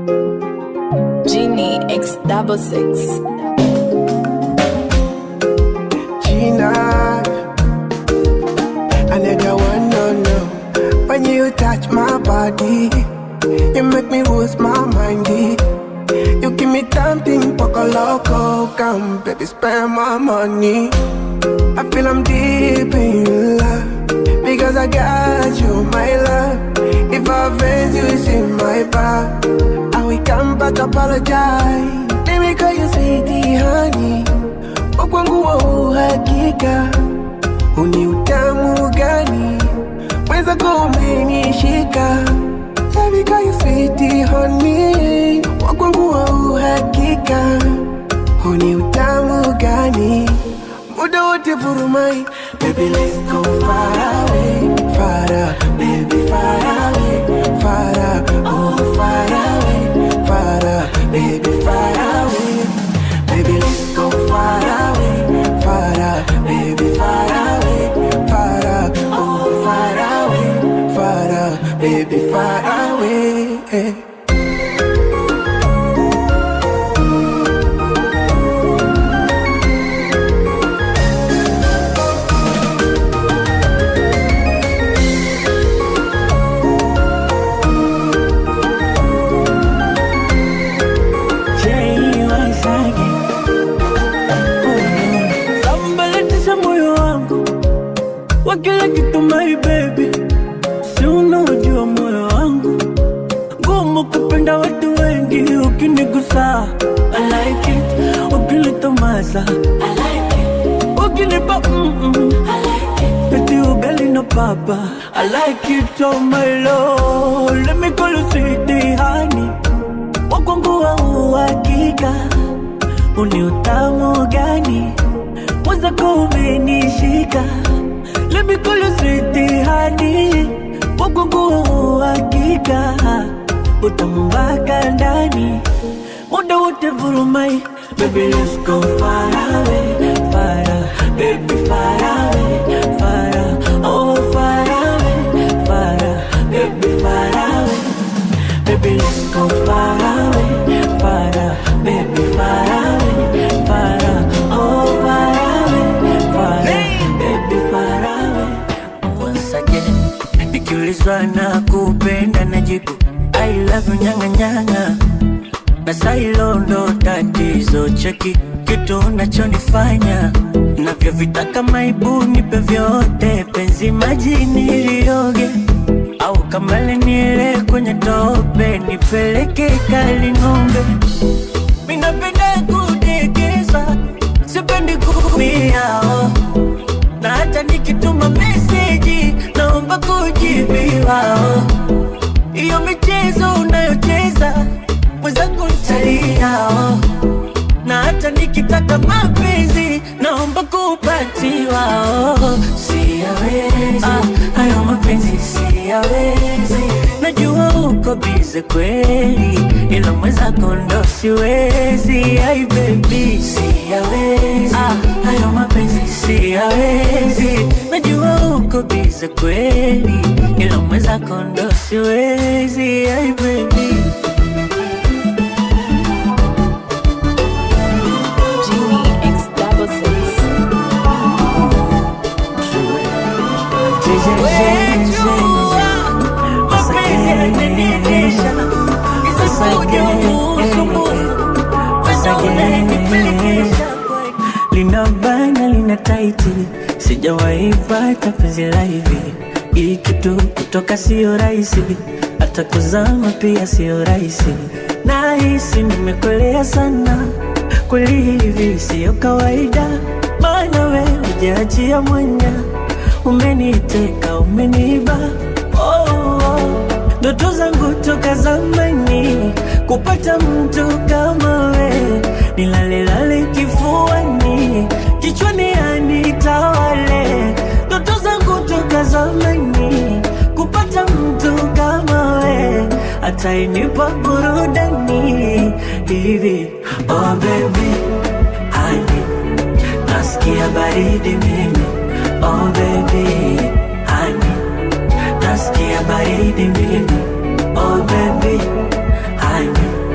Genie X double six. Gina, another one, no, no. When you touch my body, you make me lose my mind. eh. You give me something, poco loco, come, baby, spend my money. I feel I'm deep in love because I got you, my love. If I offend you, it's in my back. I will come back, apologize. Let me call you sweetie, honey. Wakwangu wa uhakika, uni utamu gani? Mweza kumenishika, Baby call you sweetie, honey. Wakwangu wa uhakika, uni utamu gani? Muda wote vurumai, baby let's go far away, far away, baby far away, far away, oh far away, far away, baby far away, baby let's go far away, far away, baby far away, far away, oh far away, far away, baby far away. Sambalatisha moyo wangu wa kila kitu my baby, si unaojua moyo wangu ngumu kupenda watu wengi, ukinigusa I like it, ukinitomasa I like it, ukinipa mm -mm. I like it, eti ugali na papa I like it, oh my lord, let me call you sweetie honey, wakwangu wa uhakika uni utamu gani mwenzako umenishika Let me call you sweetie honey Wagungu hakika Utamu mpaka ndani Muda wote vurumai Baby let's go far away Far away, baby far away Far away, oh far away Far away, baby far away Baby, let's go far away, far away, baby, far away, far away, oh far away, far away, baby, far away. Once again, nikiulizwa na kupenda najibu I love you nyanga nyanga, na sailo ndo tatizo. Cheki kitu unachonifanya navyovitaka, maibu nipe vyote, penzi majini lioge au kama leniele kwenye tope nipeleke kali ng'ombe. Minapenda kudekeza, sipendi kuumia oh. na hata nikituma meseji naomba kujibiwa oh. Iyo michezo unayocheza mwenzangu ntalia oh. na hata nikitaka mapenzi naomba kupatiwa oh. Siyawezi ah, hayo mapenzi siyawezi, najua uko bize kweli, ila mwenzako ndo siwezi. Ai baby siyawezi ah, hayo mapenzi siyawezi, najua uko bize kweli, ila mwenzako ndo siwezi. Ai baby Genie X double six. mapenzi yananiendesha, isipoje usumbufu, wenda unanipelekesha lina bana lina taiti, sijawahi pata penzi la hivi. Hii kitu kutoka sio rahisi, hata kuzama pia sio rahisi. Nahisi nimekolea sana, kweli hivi sio kawaida, maana we hujaachia mwanya, umeniteka umeniba oh, oh. Ndoto zangu toka zamani kupata mtu kama we, nilalelale kifuani, kichwani anitawale. Ndoto zangu toka zamani kupata mtu kama we, atainipa burudani hivi. Oh baby, honey, nasikia baridi mimi. Oh baby, honey nasikia baridi mimi oh baby honey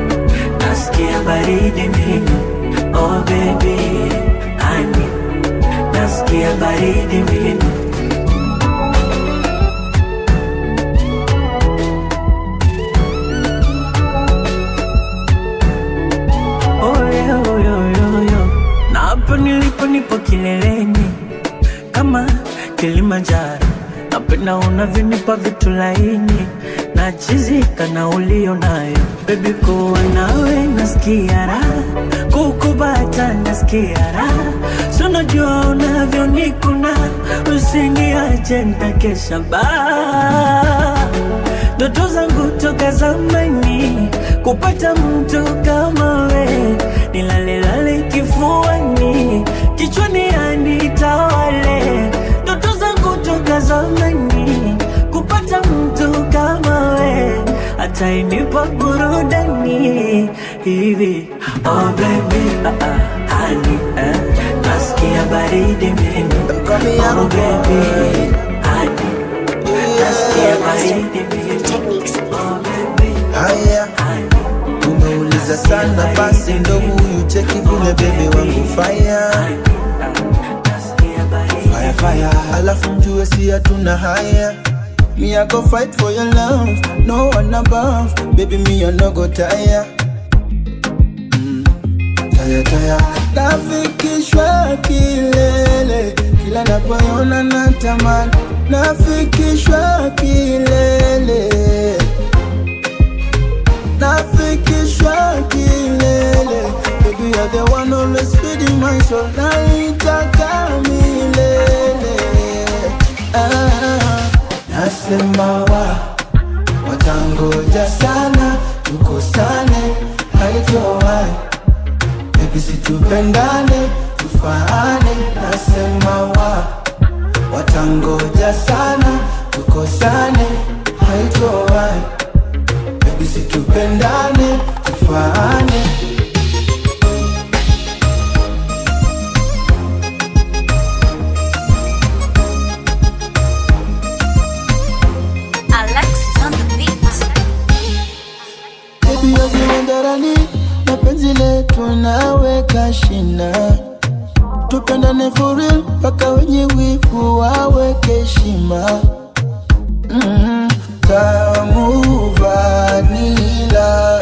kileleni kama Kilimanjaro. Napenda unavyonipa vitu laini na chizika na ulio nayo bebi, kuwa nawe nasikia raha, kukubata nasikia raha, si unajua unavyonikuna, usiniache nitakesha baa ndoto zangu toka zamani kupata mtu kama we, nilalelale kifuani, kichwani anitawale. Ndoto zangu toka zamani kupata mtu kama we, atainipa burudani hivi. Oh baby, ah, ah, honey, eh, nasikia baridi mimi. Oh baby, honey, nasikia baridi mimi. Oh baby, Haya, umeuliza sana, basi ndo huyu cheki vile bebe wangu fire nasikia baridi fire fire, alafu mjue si hatuna haya. Me I go fight for your love, no one above, baby me I no go tire. Mm, tire tire, nafikishwa kilele, kila napoona natamani, nafikishwa kilele nafikishwa kilele Baby you're the one always feeding my soul Naitaka milele ah, Nasema wa Watangoja sana Tukosane Haitowai Baby situpendane Tufaane Nasema wa Watangoja sana Tukosane Haitowai Baby situpendane tufaane Alexis on the beat. Baby yajiwendarani na penzi letu naweka shina tupendane for real mpaka wenye wivu waweke heshima mm, tamu vanila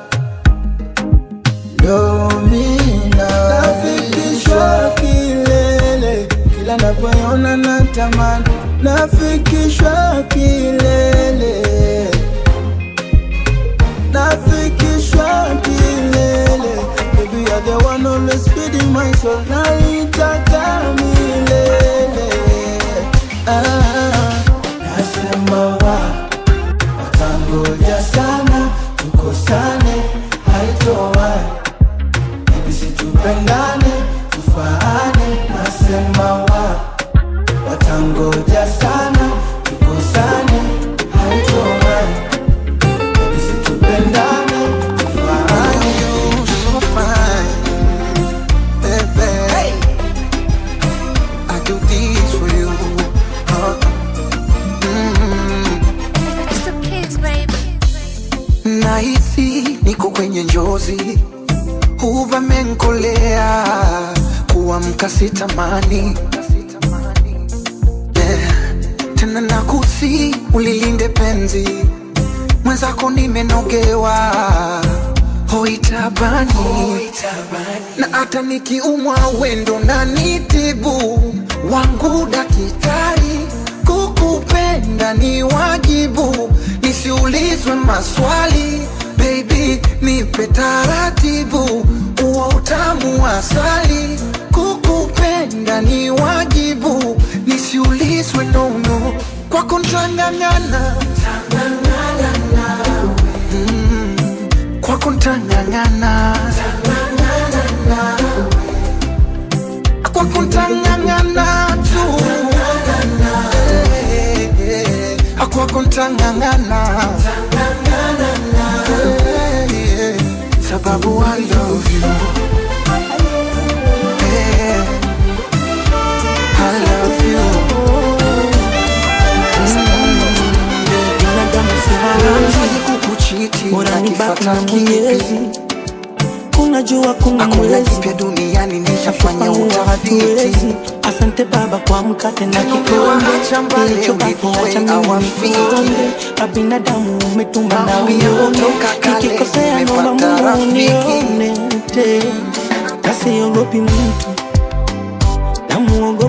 domina nafikishwa kilele kila napoona natamani nafikishwa kilele nafikishwa kilele Baby you're the one always feeding my soul Naitaka milele ah, Nasema wa Watangoja sana Tukosane Haitowai Baby situpendane Tufaane Nasema wa Watangoja sana Tukosane Haitowai Baby situpendane Tufaane You so fine, baby. I do this for you. Uh, mm. It's the kids, baby. Nahisi niko kwenye njozi, uvamenkolea kuamka sitamani yeah. Tena nakusi ulilinde penzi mwenzako, nimenogewa hoitabani na hata nikiumwa wendo na nitibu wangu dakitari kukupenda ni wajibu nisiulizwe maswali baby nipe taratibu uwa utamu wa asali kukupenda ni wajibu nisiulizwe nono kwako ntang'ang'ana Mm, kwako ntang'ang'ana kwako ntang'ang'ana tu Eh, eh, kwako ntang'ang'ana Eh, eh, sababu I love you Eh, I love you binadamu si hawezi Siwezi kukuchiti bora ni baki na nakifata Mwenyezi. kipi Unajua kuna Hakuna mwezi kipya duniani nishafanya Kufanyua hatuwezi. utafiti Asante Baba kwa mkate na Tena kikombe umewacha mbali kilichobaki, ulipo acha we mimi hawafiki. nikuombe. Kwa binadamu umetumba na Naambia uone, kutoka kale nikikosea naomba nimepata Mungu rafiki. unione tena, na siogopi mtu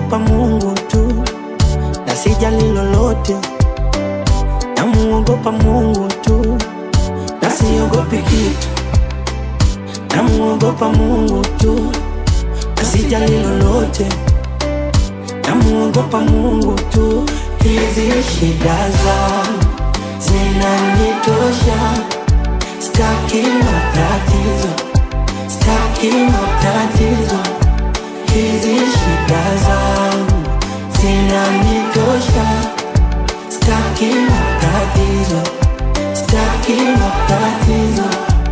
namuogopa Mungu tu na sijali lolote, namuogopa Mungu tu na siogopi kitu, namuogopa Mungu tu na sijali lolote, namuogopa Mungu tu. Hizi shida zangu zinanitosha, staki matatizo, staki matatizo. Hizi shida zangu zinanitosha, staki matatizo, staki matatizo.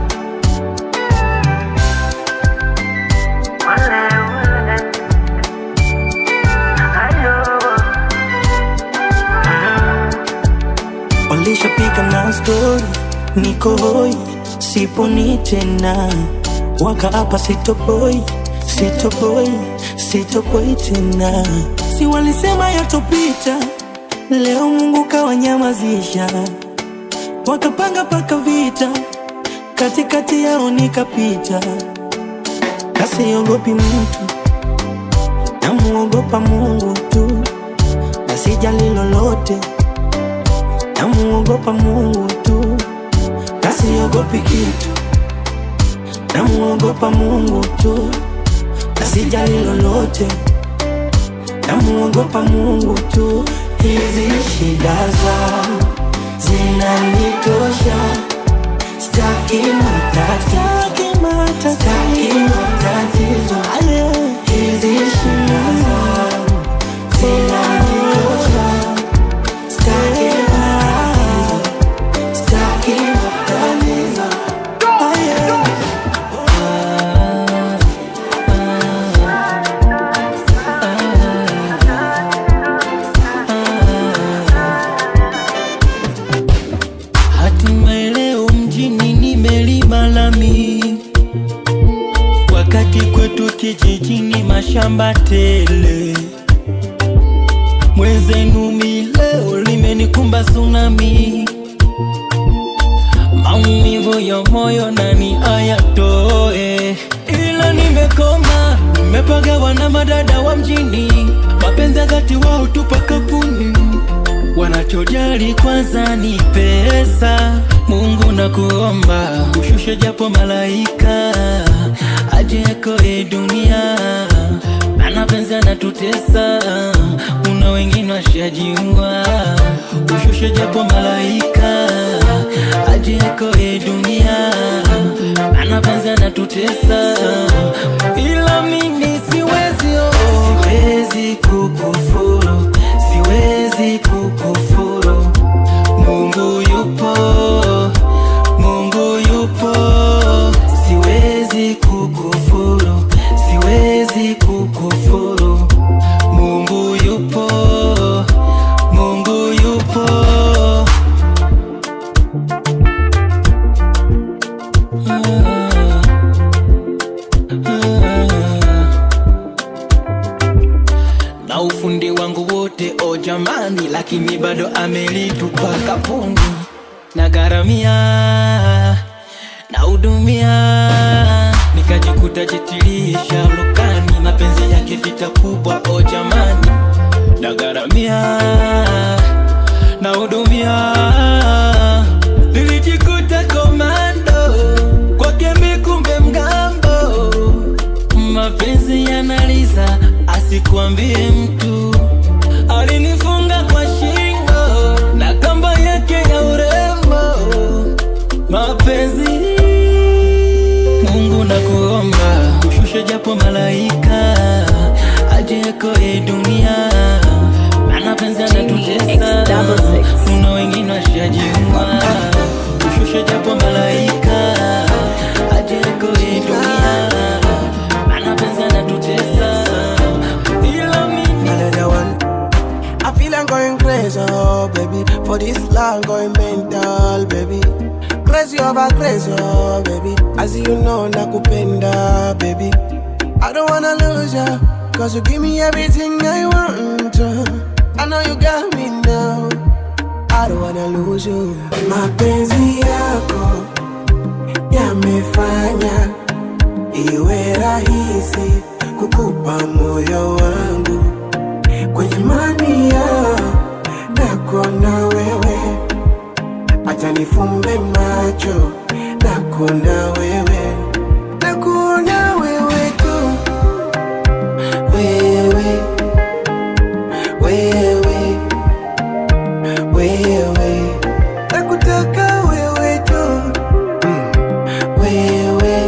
Walishapiga na stori, niko hoi, siponi tena, wakaapa sitoboi, sitoboi, sitoboi tena. Si walisema yatopita, leo Mungu kawanyamazisha, wakapanga paka vita, katikati yao nikapita, na siogopi mtu, namuogopa Mungu tu, na sijali lolote namuogopa Mungu tu, na siogopi kitu, namuogopa Mungu tu, na sijali lolote, namuogopa Mungu tu. Hizi shida zangu zinanitosha, staki matatizo, staki matatizo. Hizi shida zangu zinanitosha, staki matatizo, staki matatizo. Ah, yeah. Hatimaye leo mjini nimelima lami, wakati kwetu kijijini mashamba tele. Mwenzenu mi leo limenikumba tsunami, maumivu ya moyo nani ayatoe, ila nimekoma, nimepagawa na madada wa mjini, mapenzi ya dhati wao tupa kapuni Wanachojali kwanza ni pesa. Mungu na kuomba ushushe japo malaika aje yakoe dunia, maana penzi anatutesa, una wengine washajiua. Ushushe japo malaika aje yakoe dunia, maana penzi anatutesa, ila mimi siwezi, oh. siwezi kukufuru siwezi kukufuru. Mungu yupo, Mungu yupo, siwezi kukufuru, siwezi kukufuru. Mungu yupo, Mungu yupo. Ah, ah na ufundi wangu wote o jamani, lakini bado amelitupa kapuni na garamia na hudumia, nikajikuta jitilisha lukani, mapenzi yake vita kubwa o jamani, na garamia na hudumia, nilijikuta komando kwake mikumbe mgambo mapenzi yanaliza, asikuambie mtu. Alinifunga kwa shingo na kamba yake ya urembo. Mapenzi, Mungu na kuomba ushushe japo malaika aje yakoe dunia, maana penzi anatutesa, kuna wengine washajiua. Ushushe japo malaika aje yakoe dunia maana penzi anatutesa, ila mimi Another one. I feel I'm going crazy, oh baby. For this love, going mental, baby. Crazy over crazy, oh baby. As you know, nakupenda, baby. I don't wanna lose ya, cause you give me everything I want. uh. I know you got me now. I don't wanna lose you. Mapenzi yako yamefanya iwe rahisi kukupa moyo wangu acha nifumbe macho na kuona wewe na kuona wewe tu wewe wewe wewe nakutaka wewe tu mm. wewe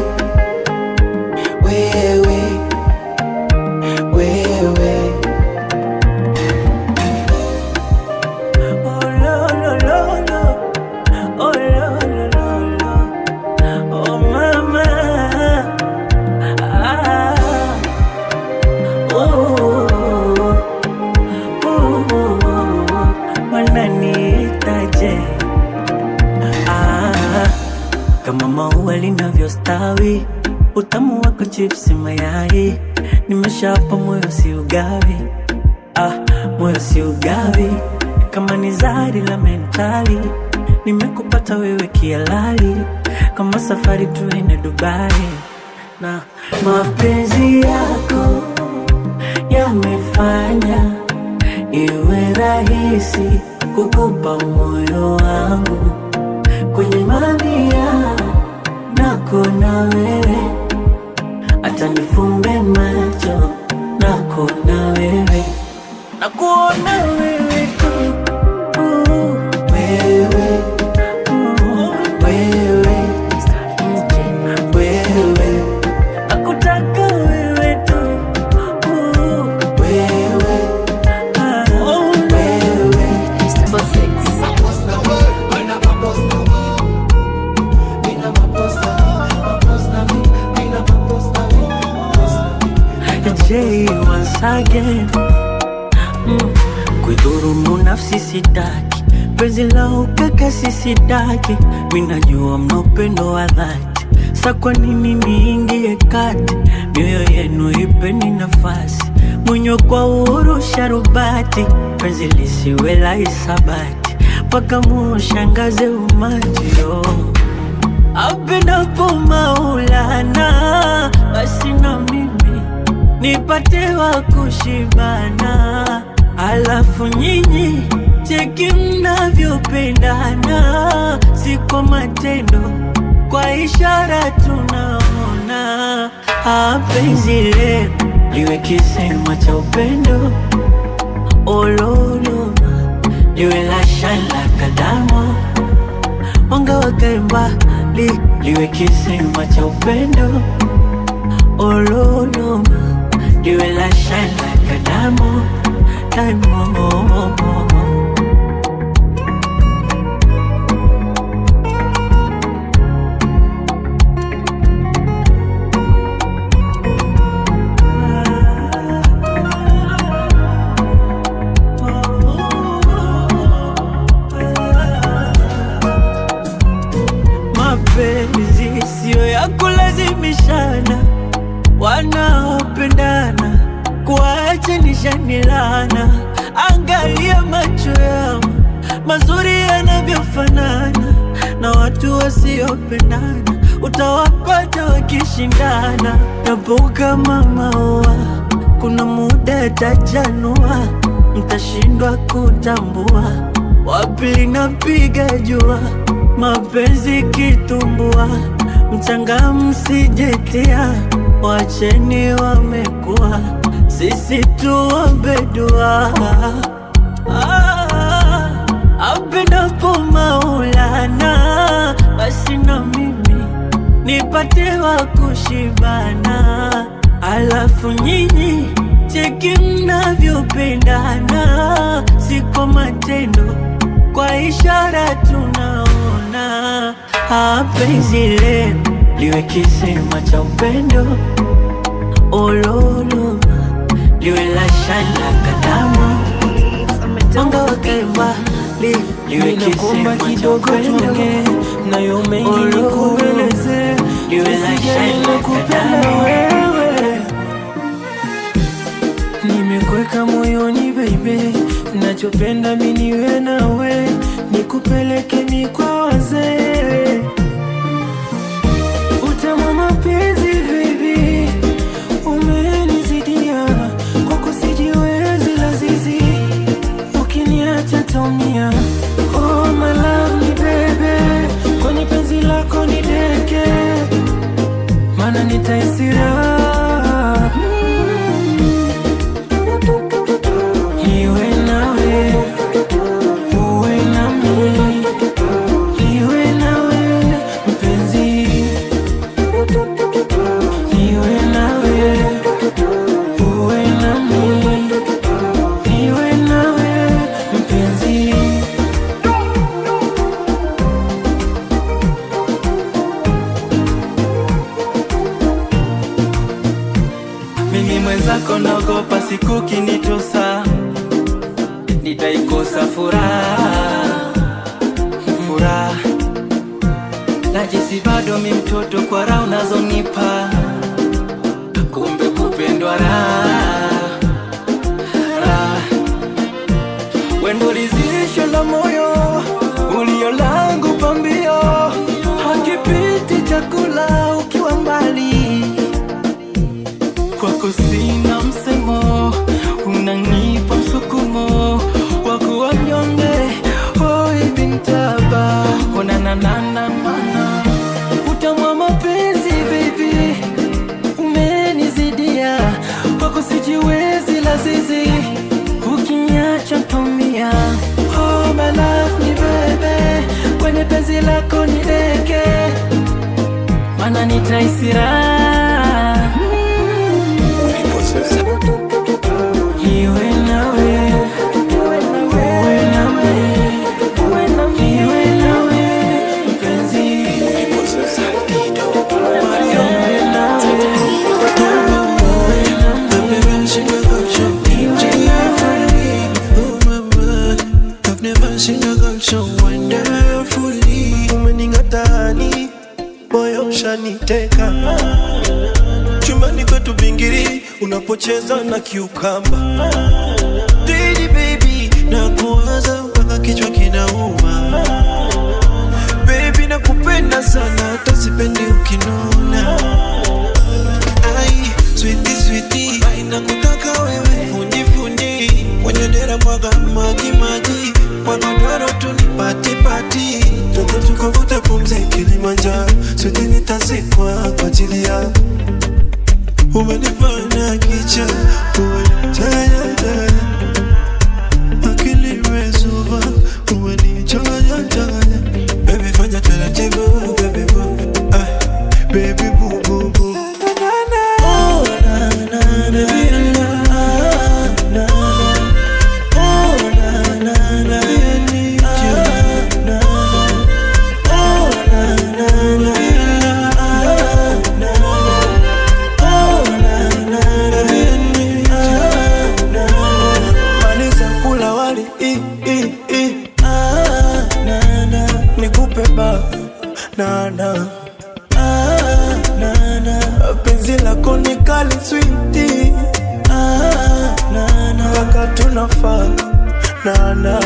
wewe wewe Oh, lo, lo, lo, lo. Oh, lo, lo, lo, lo. Oh, mama. Ah. Oh. Oh. Wananiitaje? Ah. Kama maua linavyostawi, utamu wako chipsi mayai, nimeshapa moyo si ugawi ah, moyo si ugawi kama ni zari la mentali nimekupata wewe kialali kama safari tuende dubai na mapenzi yako yamefanya iwe rahisi kukupa moyo wangu kwenye mamia nako na wewe hata nifumbe macho nako na wewe nakuona wewe tu uh, wewe uh, wewe wewe nakutaka wewe tu uh, wewe ah, wewe Double six. J once again mm. Kuidhurumu nafsi sitaki, penzi la ukaka sisidaki, minajua mna upendo wa dhati, sa kwa nini niingie kati? Mioyo yenu ipeni nafasi, mwenye kwa uhuru sharubati, penzi lisiwe la hisabati, mpaka muushangaze umati oh. Apendapo Maulana, basi na mimi nipate wa kushibana, alafu nyinyi cheki mnavyopendana, si kwa matendo, kwa ishara tunaona. Ah, penzi lenu liwe kisema cha upendo, ololoma liwe la shala kadamo wanga wakae mbali, liwe kisema cha upendo ololoma liwe la shana kadamo daimo mapenzi siyo ya kulazimishana, wanaopendana kuachanishanilana. Angalia macho yao mazuri yanavyofanana, na watu wasiopendana utawapata wakishindana. Yapo kama maua, kuna muda yatajanua, mtashindwa kutambua wapi linapiga jua, mapenzi kitumbua, mchanga msijetia, wacheni wamekuwa, sisi tuombe dua. Ah, apendapo Maulana, basi na mimi nipate wa kushibana, alafu nyinyi cheki mnavyopendana, si kwa matendo, kwa ishara tunaona. Ah, penzi lenu liwe kisema cha upendo, ololoma liwe la shana kadamo mwanga wakae mbali, liwe Ninakuomba kisema cha kidogo upendo tuongee nayo mengi Oh, nikueleze, you will jinsi like gani shine like nakupenda a diamond. wewe. Nimekuweka moyoni baby, nachopenda mimi niwe nawe, nikupeleke mi kwa wazee, utamu wa mapenzi baby, umenizidia kwako sijiwezi lazizi ukiniacha taumia. Oh my love ni baby mana nitaisira iwe nawe uwe nami iwe nawe mpenzi iwe nawe uwe nami iwe nawe mpenzi mimi mwenzako naogopa siku kinitosa nitaikosa furaha furaha najisi bado mi mtoto kwa raha unazonipa kumbe kupendwa raha raha wendo lizisho la moyo ulio langu pambio hakipiti chakula ukiwa mbali kwako sina msemo unanipa msukumo wa kuwa mnyonge hoi bintaba onanananamana utamwa mapenzi baby umenizidia kwako sijiwezi lazizi ukiniacha ntomia oh, my love ni bebe kwenye penzi lako ni deke mana nitaisira iwe nawe uwe nami iwe nawe mpenzi iwe nawe I've never seen a girl so wonderfully. Umeningatani, moyo ushaniteka. Chumbani kwetu bingiri, unapocheza na kiukamba. Didi baby, na kuwaza mpaka kichwa kinauma. Baby nakupenda sana, hata sipendi ukinuna. Ai, sweetie sweetie, ai nakutaka wewe, fundi fundi, kwenye dera mwaga maji maji, kwa godoro tu ni pati pati, twende tukavuta pumzi Kilimanjaro, sote nitazikwa kwa ajili yako. Umenifanya kicha, umenitaya taya, akili imezuba, umenichanganya changanya, baby fanya taratibu, baby boo, ay, baby boo boo boo. Oh, na, na, na, baby, na, na, na. Oh, na, na, na, I need you. Na, na. Oh, na, na, na, na, na. Oh, na, na, na, I need you. Na, na. Maliza kula wali, i, i, i. Ah, na, na. Nikupe ba, na, na. Ah, na, na. penzi lako ni kali switi ah, na, na. mpaka tunafaa na, na.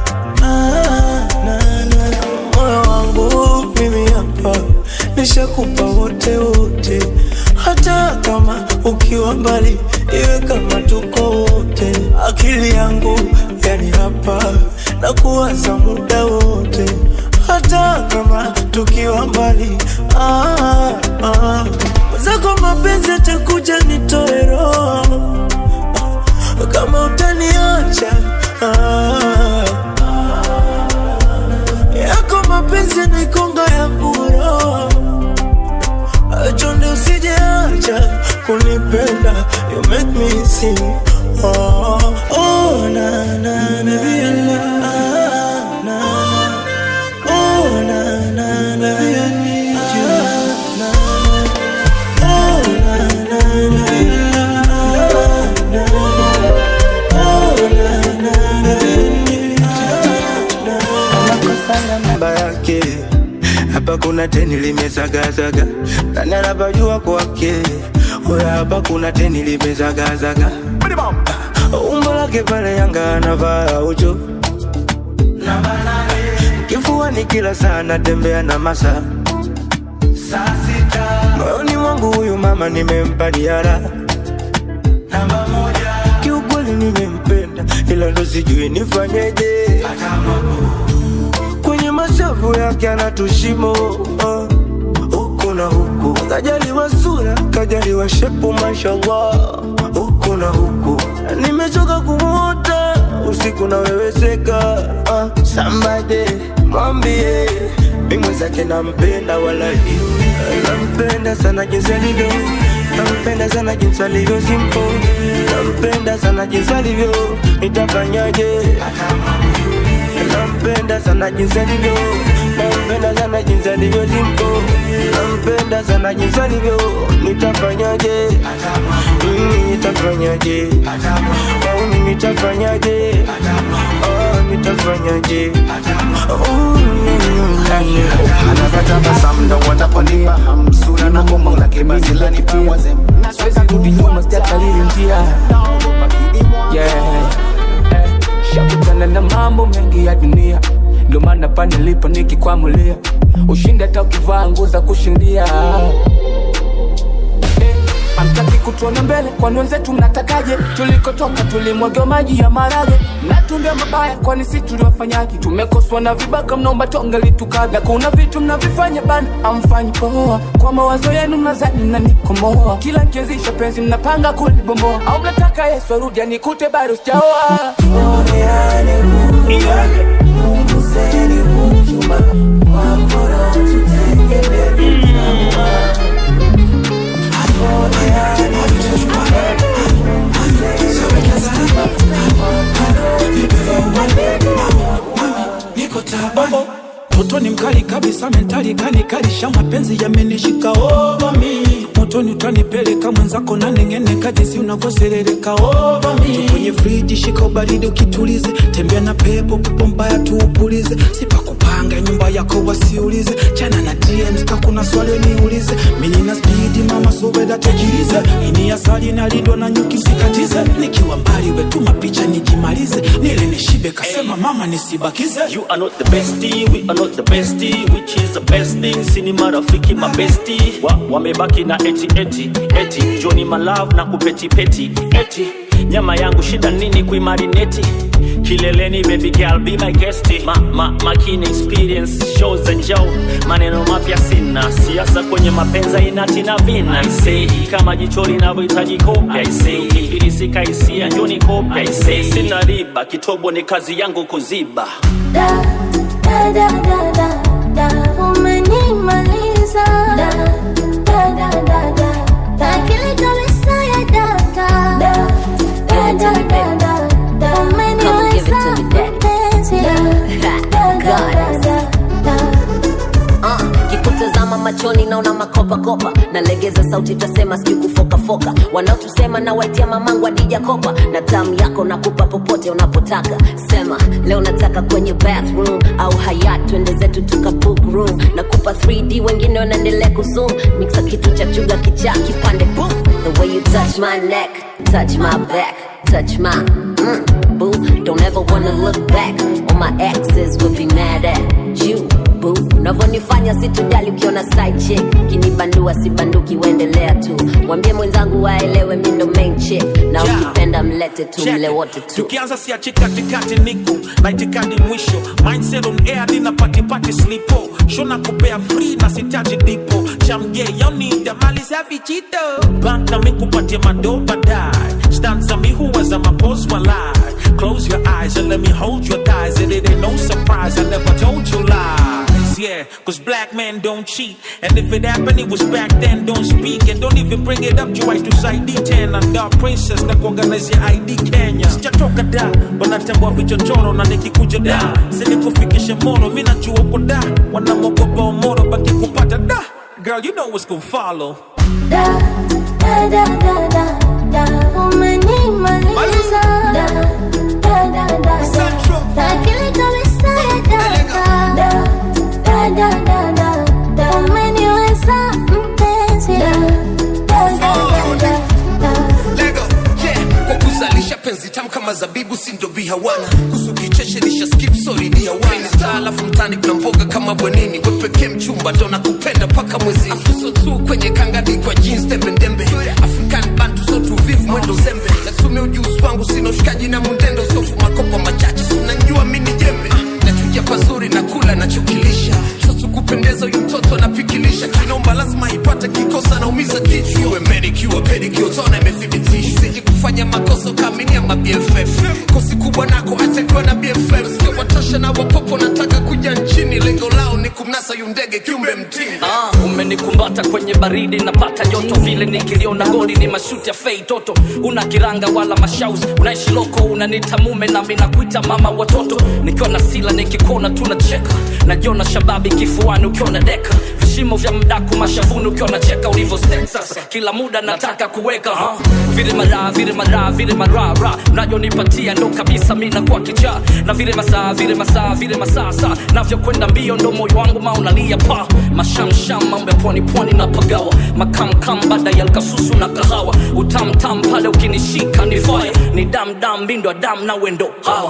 Ah, na, na. moyo wangu mimi hapa nishakupa wote wote hata kama ukiwa mbali iwe kama tuko wote akili yangu yani hapa na kuwaza muda wote hata kama tukiwa mbali ah, ah. zako mapenzi atakuja nitoe roho kama utaniacha ah, yako mapenzi naikonga ya buro chonde usijeacha kunipenda you make me sing oh, oh, na, na, na, na, na, na. Oh, na, na, na, I need you. Na, na. Oh, na, na, na, na, na. Oh, na, na, na, I need you. namba yake hapa kuna teni limezagazaga nani anapajua kwake oya hapa kuna teni limezagazaga umbo lake pale yanga anavaa ucho kifuani kila saa natembea na masa moyoni mwangu huyu mama nimempa diara kiukweli nimempenda ila ndo sijui nifanyeje kwenye mashavu yake anatushimo uh, huku na huku kajaliwa sura kajaliwa shepu mashallah huku na huku nimechoka kumuota usiku naweweseka uh, sambade mwambie mimwezake nampenda wala nampenda sana jinsi alivyo nampenda sana jinsi alivyo simpo nampenda sana jinsi alivyo nitafanyaje nampenda sana jinsi alivyo nampenda sana jinsi alivyo simpo nampenda sana jinsi alivyo nitafanyaje Mm, nitafanyaje Oh, mimi nitafanyaje Oh, nitafanyaje Oh, mm, anavyotabasamu ndo wanaponipa hamsura na komo lake basi lanipa wazem siwezi rudi nyuma sijakalili njia yeah. eh, shakutana na mambo mengi ya dunia ndo maana pa nilipo nikikwamulia ushindi hata ukivaa nguo za kushindia Eh, Hamtaki kutuona mbele kwani wenzetu mnatakaje? Tulikotoka tulimwagiwa maji ya marage na tumbia mabaya, kwani si tuliwafanyaje? Tumekoswa na vibaka, mnaomba tonge litukaga. Kuna vitu mnavifanya bana, amfanyi poa. Kwa mawazo yenu mnazani mnanikomoa, kila nkianzisha penzi mnapanga kulibomboa, au mnataka Yesu arudi anikute bado sijaoa. niko tabani motoni mkali kabisa mentali kanikalisha mapenzi yamenishika over me motoni utanipeleka mwenzako na neng'eneka jinsi unavyoserereka over me kwenye friji shika ubaridi ukitulize tembea na pepo pepo mbaya tuupulize sipakupanga nyumba yako wasiulize chana na DMs ka kuna swali niulize mimi nina spidi mama sobeda tekilize ini asali nalindwa na nyuki msikatize nikiwa mbali wetuma picha nijimalize nile nishibe kasema mama nisibakize You are not the bestie, we are not the bestie, which is the best thing. Sini marafiki mabesti wa, wamebaki na eti eti eti Johnny malove na kupeti peti eti nyama yangu shida nini kuimarineti kileleni baby girl be my guest ma, ma, makini experience shows and show maneno mapya sina siasa kwenye mapenza inati na vina I say kama jicho linavyohitaji kopya I say ukifilisika hisia njoni kopya I say sina riba kitobo ni kazi yangu kuziba Da, da, da, da, da, da, umenimaliza. Da, da, da, da, da, da, akili kabisa ya data. Da, da, da, da, da, da, umeniweza mpenzi. Da, da, da, da, da, da. Uh, kikutazama machoni naona makopakopa nalegeza sauti tasema sijui kufokafoka wanaotusema na waitia mamangu adija kopa na tamu yako nakupa popote unapotaka sema leo nataka kwenye bathroom au hayat twende zetu tuka book room nakupa 3d wengine wanaendelea kuzoom mixa kitu cha chuga kichaa kipande boom the way you touch my neck touch my back touch my mm, boo don't ever wanna look back all my exes will be mad at you boo unavyonifanya sitojali ukiona side chick kinibandua sibanduki uendelea tu mwambie mwenzangu waelewe mi ndo main chick na Yeah. ukipenda mlete tu Check mle it. wote tu tukianza siachi katikati niko na itikadi mwisho mindset on air dina patipati slipo shona kupea free na sitaji dipo chamge yaunida mali safi chito bank na mikupatia mado baadaye stanza mi huweza mapos walai close your eyes and let me hold your thighs and it ain't no surprise i never told you lies yeah cause black men don't cheat and if it happened it was back then don't speak and don't even bring it up juwai to side d10 and dark princess na kuorganize ya id kenya sijatoka da wanatembwa vichochoro na nikikuja da sinikufikishe moro mi najua uko da wanamwogopa omoro baki kupata da girl you know what's gonna follow Da, da, da, da, da, da, umenimaliza. Da, da, da, da, da, da, akili kabisa ya data. Da, da, da, da, da, da, umeniweza mpenzi. Da, da, da, da, da, da. Lego, yeah. Kwa kuzalisha penzi tamu kama zabibu si ndo bihawana kusu kicheche lisha skip sorry ni hawana star alafu mtani kuna mboga kama bwenini we pekee mchumba ndo nakupenda paka mwezi afuso tu kwenye kangadi kwa jeans tembe ndembe african bantu so tuvivu mwendo zembe nasumia ujuzi wangu sina ushikaji na mundendo sofu makopa machache sinanjua mini jembe Ah, nachuja pazuri na kula nachokilisha sasa kupendeza huyu mtoto anapikilisha kinomba lazima ipate kiko makosa naumiza kichwa iwe manicure pedicure tona imethibitishwa siji kufanya makosa ukaaminia ma BFF kosi kubwa nako achakiwa na BFF sio watosha na wapopo nataka kuja nchini lengo lao ni kumnasa yundege kiumbe mtini Ah, umenikumbata kwenye baridi napata joto vile nikiliona goli ni mashuti ya fei toto una kiranga wala mashaus unaishi loko unanita mume nami nakuita mama watoto nikiwa na sila nikikona tunacheka najiona shababi kifuani ukiwa na deka vishimo vya mdaku mashavuni ukiwa nacheka ulivyo sasa kila muda nataka kuweka ha? vile maraa vile maraa vile marara mnajonipatia ndo kabisa mi nakuwa kichaa na vile masaa vile masaa vile masaa saa navyokwenda mbio ndo moyo wangu maunalia pa mashamsham mambo ya pwani pwani na pagawa makamkam baada ya lkasusu na kahawa utamtam pale ukinishika ni fire ni damdam mbindo ya dam na wendo hawa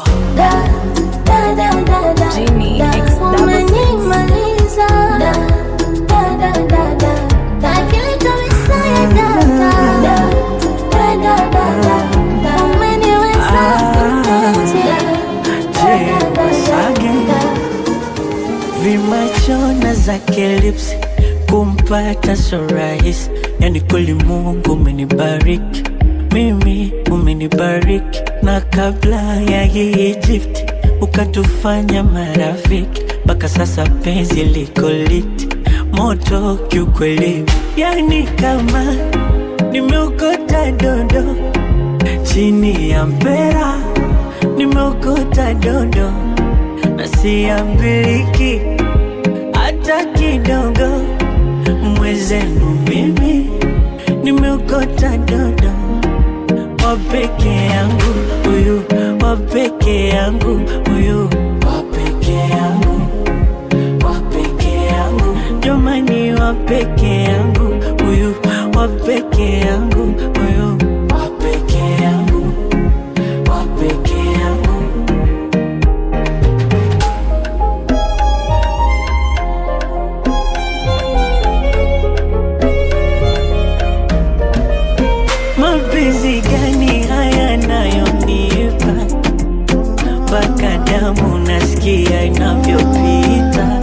Genie X umenimaliza da, da, da, da, da. Akili kabisa ya data da, da, da, da, da, da. Umeniweza mpenzi da, da, da, da, da. vimachona zake lips kumpata so rahisi yani kweli mungu umenibariki mimi umenibariki na kabla ya hii gift ukatufanya marafiki mpaka sasa penzi liko liti moto kiukweli yani kama nimeokota dondo chini ya mpera nimeokota dondo na siambiliki hata kidogo mwezenu mimi nimeokota dodo wapeke yangu huyu wapeke yangu huyu wapeke yangu wapeke yangu jamani wapeke yangu huyu wapeke yangu huyu wapeke yangu wapeke yangu mapenzi gani haya nayonipa mpaka damu nasikia inavyopita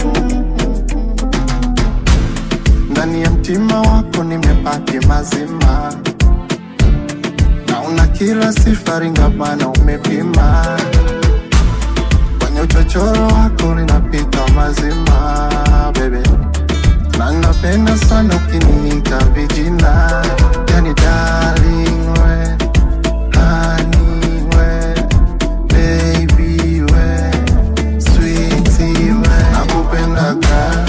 ndani ya mtima wako nimepaki mazima na una kila sifari ngapana umepima kwenye uchochoro wako linapita mazima bebe na napenda sana ukiniita vijina yani darling we honey we baby we sweetie we nakupendaga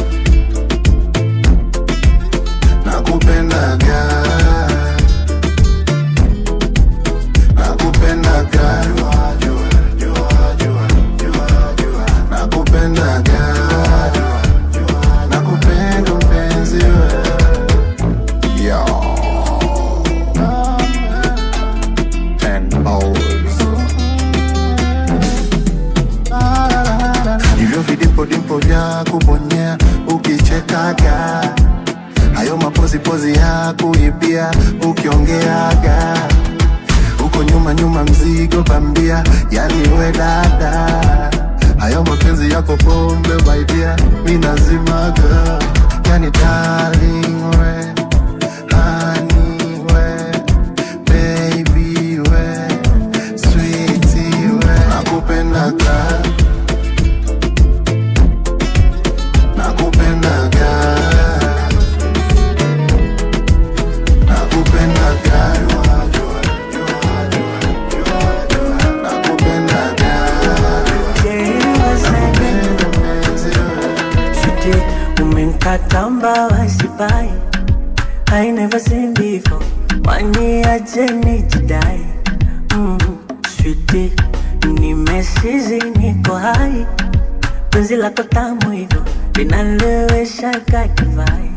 nakupendaga nakupendaga nakupendaga nakupenda mpenzi we Yo. Ten hours. hivyo vidipodimpo vya kubonyea ukichekaga hayo mapozipozi ya kuibia ukiongeaga uko nyuma nyuma mzigo bambia yani we dada hayo mapenzi yako pombe baidia minazimaga yani darling we honey we baby we sweetie we nakupendaga nakupendaga nakupendaga Sweetie, umenkata mbawa sipai I never seen before Wani aje nijidai mm, Sweetie, nimesizi niko hai Penzi lako tamu hivyo linalewesha kakivai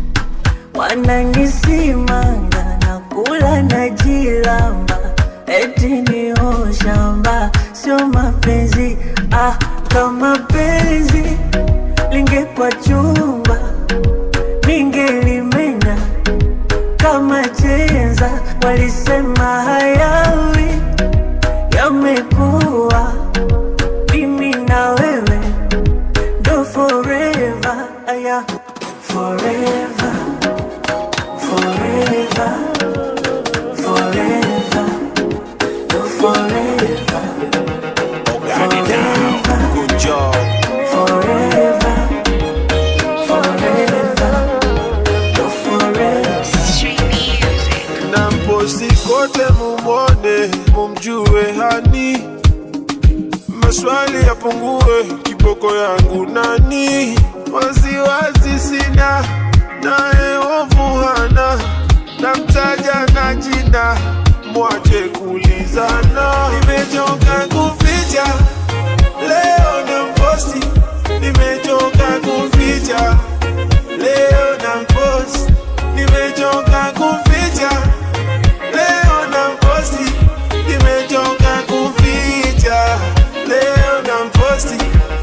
Wananisimanga na kula na jilamba Eti ni shamba sio mapenzi ah, kama penzi lingekwa chumba ningelimenya kama chenza walisema hayawi yamekuwa mimi na wewe ndo forever aya forever forever, no forever, Good job. forever, forever, no forever. na mposti kote mumwone mumjue hani maswali yapungue kiboko yangu nani wasiwasi sina naye ovu hana namtaja na jina mwache kulizana nimechoka kuficha leo na mposti nimechoka kuficha leo na mposti nimechoka kuficha leo na mposti nimechoka kuficha leo na mposti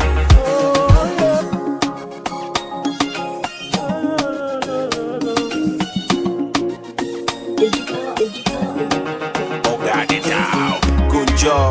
Oh, got it down. Good job.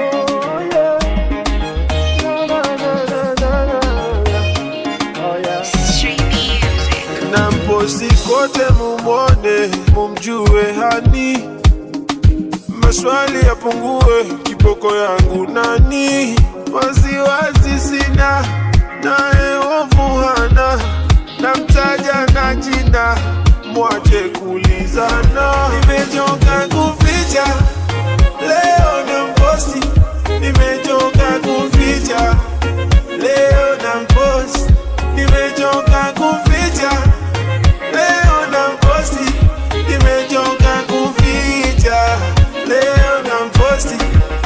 na mposti kote mumwone mumjue hani maswali yapungue kiboko yangu nani wasiwasi sina naye ovu hana namtaja na jina mwache kulizana nimechoka kuficha leo na mposti nimechoka kuficha leo na mposti nimechoka kuficha leo na mposti nimechoka kuficha leo na mposti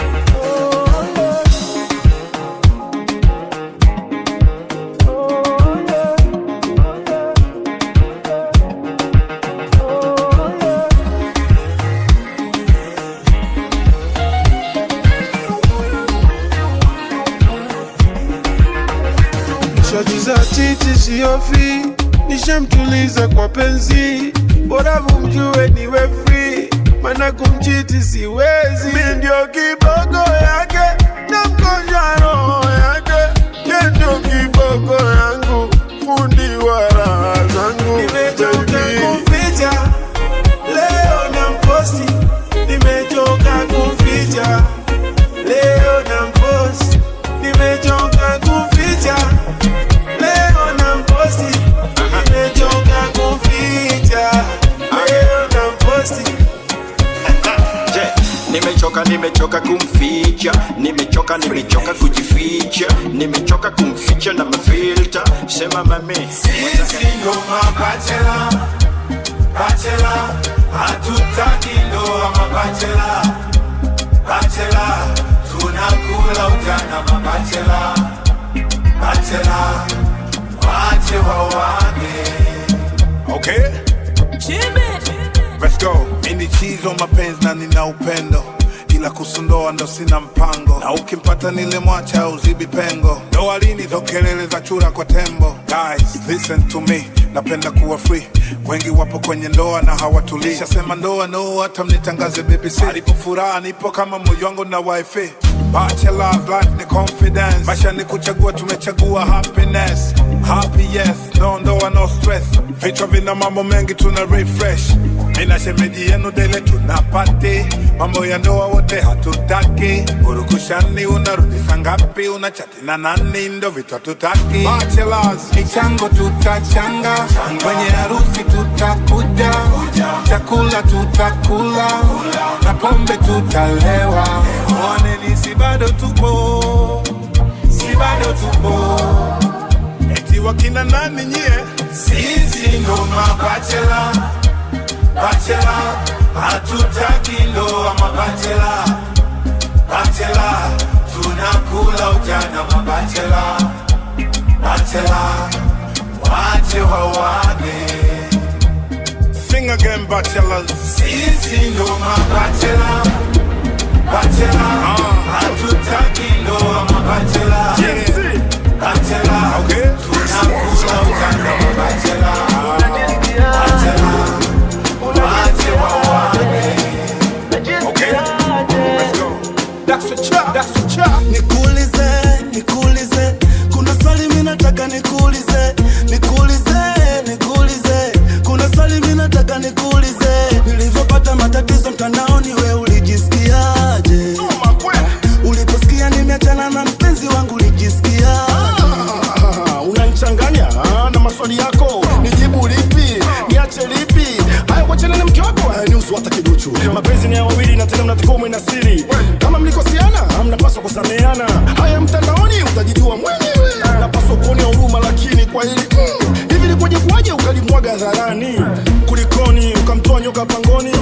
Shoti za titi siofi, nishamtuliza kwa penzi, bora mumjue niwe free, maana kumchiti siwezi. Mi ndio kiboko yake na mkonja roho yake, ye ndio kiboko yangu, fundi wa raha zangu. Nimechoka kuficha leo na mposti, nimechoka kuficha leo na mposti, nimechoka kuficha leo na mposti, nimechoka kuficha leo na mposti. Je, nimechoka nimechoka kumficha nimechoka nimechoka kujificha nimechoka kumficha na mafilta sema mami Sisi ndo mabachela, bachela, hatutaki ndoa mabachela, bachela, tunakula ujana mabachela, bachela, wache wawane. Okay? Let's go. Mimi chizo mapenzi na nina upendo ila kusundoa ndo sina mpango na ukimpata nile mwacha uzibi pengo ndoa lini zo kelele za chura kwa tembo guys listen to me napenda kuwa free wengi wapo kwenye ndoa na hawatulii shasema ndoa no hata mnitangaze BBC alipo furaha nipo kama moyo wangu na wifi Bachelor life ni confidence maisha ni kuchagua tumechagua happiness happy yes no ndoa no stress vichwa vina mambo mengi tuna refresh mina shemeji yenu dele tunapati mambo ya ndoa wote hatutaki urukushani unarudisha ngapi unachati na nani ndo vitu hatutaki Bachelors michango tutachanga kwenye harusi tutakuja chakula tutakula na pombe tutalewa mwaneni si bado tupo si bado tupo eti wakina nani nyie sisi ndo mabachela bachela hatutaki ndoa mabachela bachela tunakula ujana mabachela bachela wache wawane sing again bachelors sisi ndo mabachela bachela hatutaki ndoa mabachela bachela tunakula ujana mabachela bachela wache wawane nikuulize nikuulize kuna swali mi nataka nikuulize nikuulize nikuulize kuna swali mi nataka nikuulize na siri kama mlikosiana mnapaswa kusameana haya mtandaoni utajijua mwenyewe napaswa kuonea huruma lakini kwa hili mm, hivi likuwaje kuwaje ukalimwaga hadharani kulikoni ukamtoa nyoka pangoni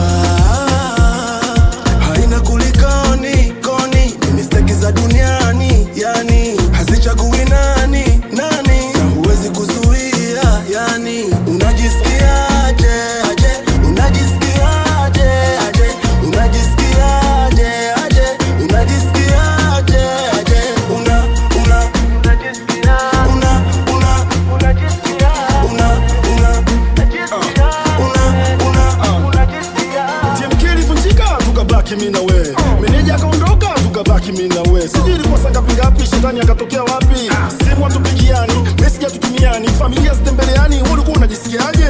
haina kulikoni koni ni mistake za duniani yani hazichagui nani nani na huwezi kuzuia yani unajisikiaje aje unajisikiaje aje unajisikiaje aje unajisikiaje aje una una una una unajisikia una una TMK ilivunjika tukabaki mi na we meneja akaondoka tukabaki mi na we sijui ilikuwa saa ngapi ngapi shetani akatokea wapi simu hatupigiani meseji hatutumiani familia zitembeleani wewe ulikuwa unajisikiaje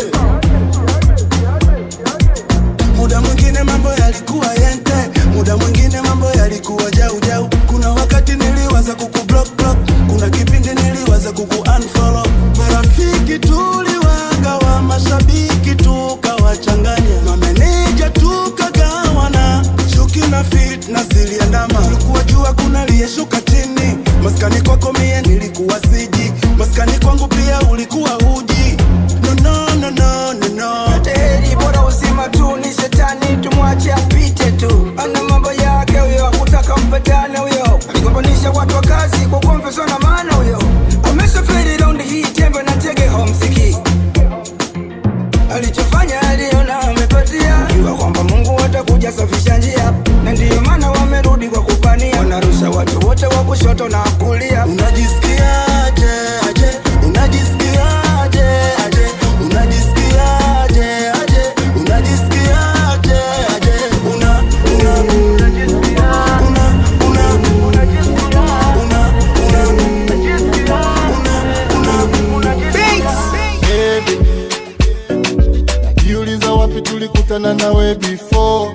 muda mwingine mambo yalikuwa yente muda mwingine mambo yalikuwa jau jau kuna wakati niliwaza kuku block block kuna kipindi niliwaza kuku unfollow marafiki tuliwagawa mashabiki tukawachanganya mameneja tukagawana chuki na fitna ziliandama tulikuwa jua kuna liyeshuka chini maskani kwako mie nilikuwa siji maskani kwangu pia ulikuwa huji no, no, no, no, no, no. Heri bora uzima tu ni shetani, tumwache apite tu, ana mambo yake huyo, hakutaka mpatane huyo, aligombanisha watu wa kazi kwa kuomveswa na maana huyo, ameshaferi raundi hii tembe na tege homsiki, alichofanya aliona amepatia, jua kwamba Mungu atakuja safisha njia, na ndiyo maana wamerudi kwa kupania, wanarusha watu wote wa kushoto na kulia. Unajisikiaje aje? Unajisikiaje aje? Unajisikiaje aje? Unajisikiaje aje? Una una unajisikia una una unajisikia una una unajisikia una una Baby, najiuliza wapi tulikutana nawe before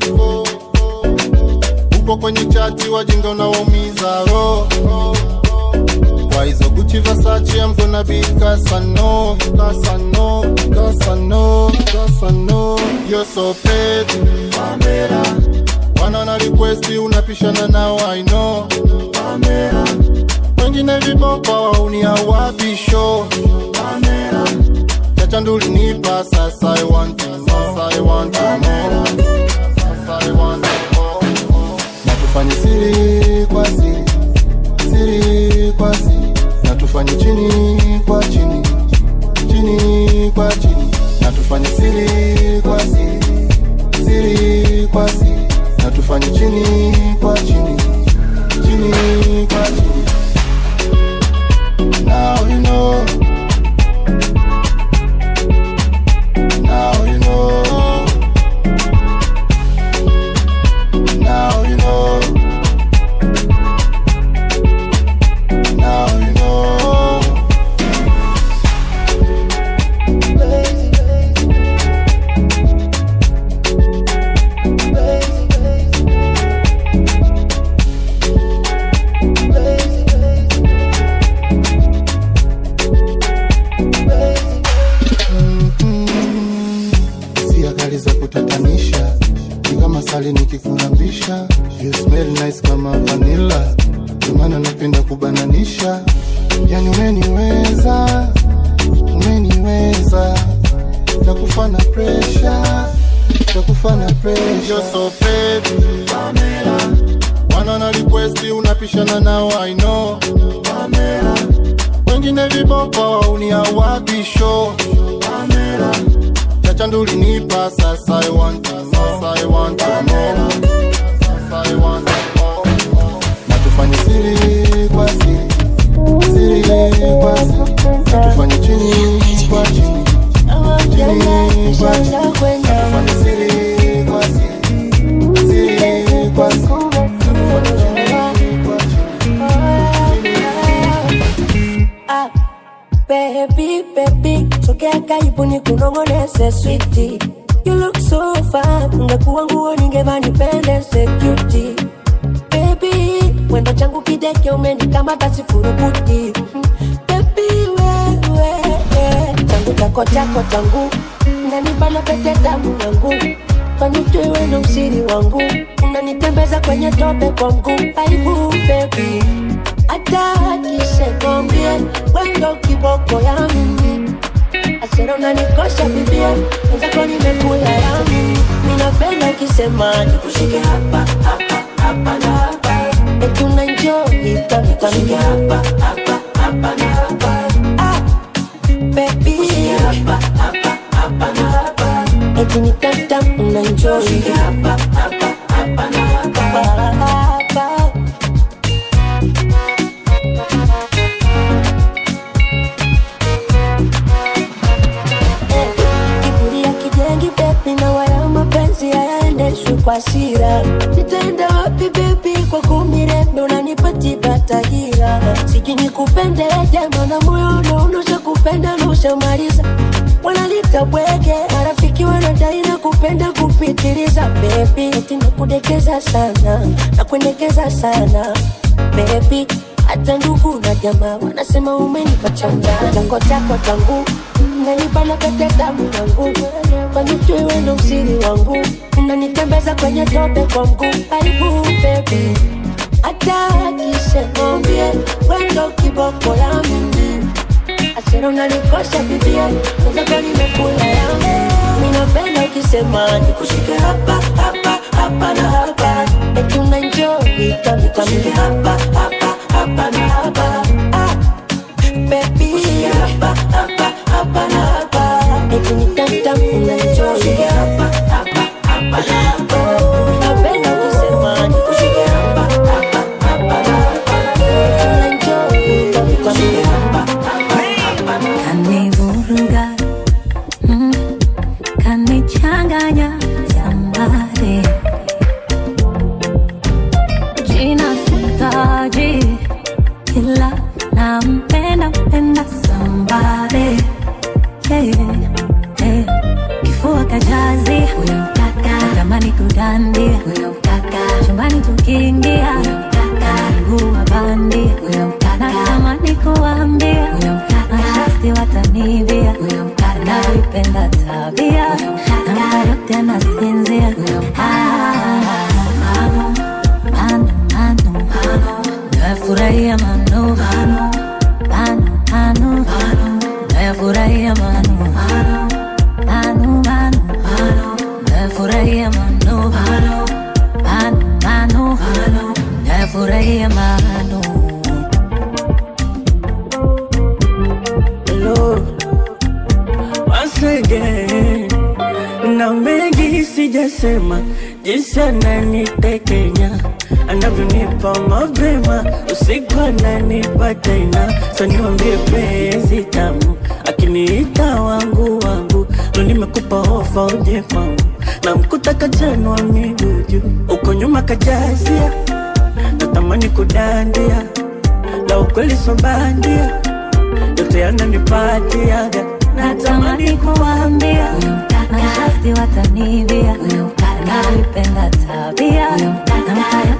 upo kwenye chati wajinga unawaumiza roho kwa hizo Gucci Versace I'm gonna be Casano Casano Casano Casano You're so pretty Pamela Wana na request unapishana nao I know Pamela Wengine viboko uniawapisho Pamela Chacha nduli nipa sasa I want to know Sasa I want to know Sasa I want to know Na tufanye siri kwa siri Siri kwa siri Na tufanye chini kwa chini Chini kwa chini Na tufanye siri kwa siri Siri kwa siri Na tufanye chini kwa chini Chini kwa chini Now you know Now you know. Now you know. Now you know. hisia kali za kutatanisha ni kama sali nikikulambisha you smell nice kama vanilla ndio maana napenda kubananisha yani umeniweza umeniweza takufana presha takufana presha You're so pretty Pamela wana na request unapishana nao I know Pamela wengine viboko uniawapisho Pamela chacha nduli nipa sasa I want to know sasa I want to know sasa I want to know na tufanye siri kwa siri siri kwa siri na tufanye chini kwa chini chini kwa chini na tufanye siri kwa siri siri kwa siri na tufanye chini kwa Ah, baby, baby, sogea karibu ni kunongonese switi. You look so fine, ungekuwa nguo ningevaa nipendeze cutie. Baby, mwendo changu kideke umenikamata sifurukuti. Mhm. Baby, wewe, changu chako chako changu, nanibana pete damu yangu. kanijue wendo msiri wangu unanitembeza kwenye tope kwa mguu aibu bebi hata akisemambie wendo kiboko ya mimi asera unanikosha bibia wenzako nimekula yami minapenda ukisema nikushike hapa hapa hapa na hapa eti unaenjoy tamtamia hapa hapa hapa na hapa ah, baby hapa hapa hapa na hapa eti ni tamtam unaenjoy hapa hapa hapa na hapa hapa kiburi ya kijengi bebi na wala mapenzi hayaendeshwi kwa sira nitaenda wapi bebi kwa kumirembe unanipatiba tahira siji nikupende jema na moyo unaonosha kupenda na ushamaliza wanalita bwege marafiki wanadai na kupenda kupitiliza bebi eti nakudekeza sana nakuendekeza sana bebi hata ndugu na jamaa wanasema umenipa changa chako chako tangu nanibana pete damu yangu kwanijui wendo msiri wangu unanitembeza kwenye tope kwa mguu aibu bebi hata akisemambie wendo kiboko ya mimi asera unanikosha bibia mwenzako nimekula yangu minapenda ukisema nikushike hapa hapa hapa na hapa eti unaenjoy tamtamia hapa hapa hapa na hapa ah, baby hapa hapa hapa na hapa eti ni tamtam unaenjoy hapa hapa hapa na hapa minapenda ukisema nikushike hapa hapa hapa na hapa eti unaenjoy tamtamia hapa hapa hapa kanivuruga mm, kanichanganya sambare jina sitaji ila nampenda mpenda sambare yeah, yeah. kifua kajazi huyo mkaka tamani kudandia huyo mkaka chumbani tukiingia huyo mkaka mguu wa bandi huyo mkaka natamani kuambia huyo mkaka mashasti watanibia huyo mkaka navipenda tabia huyo mkaka namba yote anasinzia huyo mkaka mano mano mano nafurahia mano mano mano mano nafurahia mano mano mano mano nafurahia mano mano mano mano nafurahia mano Hello, once again na mengi sijasema jinsi ananitekenya anavyonipa mapema usiku ananipa tena so niwambie penzi tamu akiniita wangu wangu ndo nimekupa ofa uje kwangu na mkuta kajanwa miguu juu uko nyuma kajazia natamani kudandia la ukweli sobandia yote yananipatiaga natamani kuambia huyo mkaka mashasti watanibia huyo mkaka navipenda tabia huyo mkaka namba